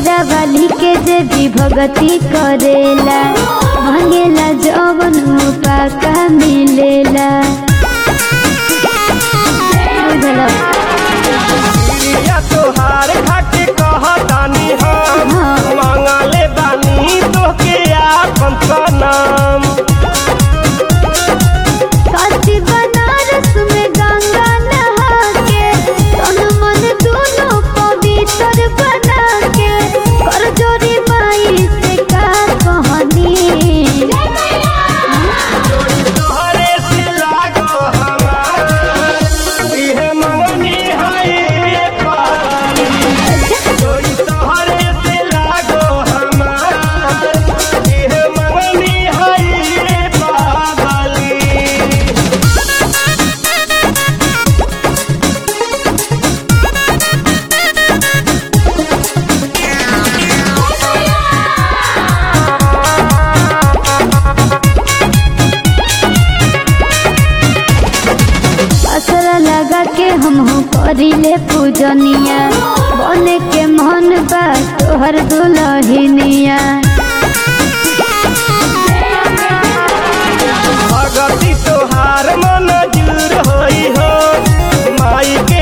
शेरा वाली के जे भी भगती करेला मांगेला जवन पाका मिलेला बुझला या तोहार खाके कहतानी हम हाँ। मांगले बानी तोहके आपन सनम काशी बनारस में गंगा नहा के तन मन दोनों पवित्र बना के कर जोरी माई से का कहानी तोहरे से लागो हमार इहे मंगनी है पानी जोड़ी तोहरे से लागो हमार इहे मंगनी है पागली असरा लगा के हम करिले पूजनिया बने के मन बा तोहर दुलहिनिया भगती तोहार मन जूर होई हो माई के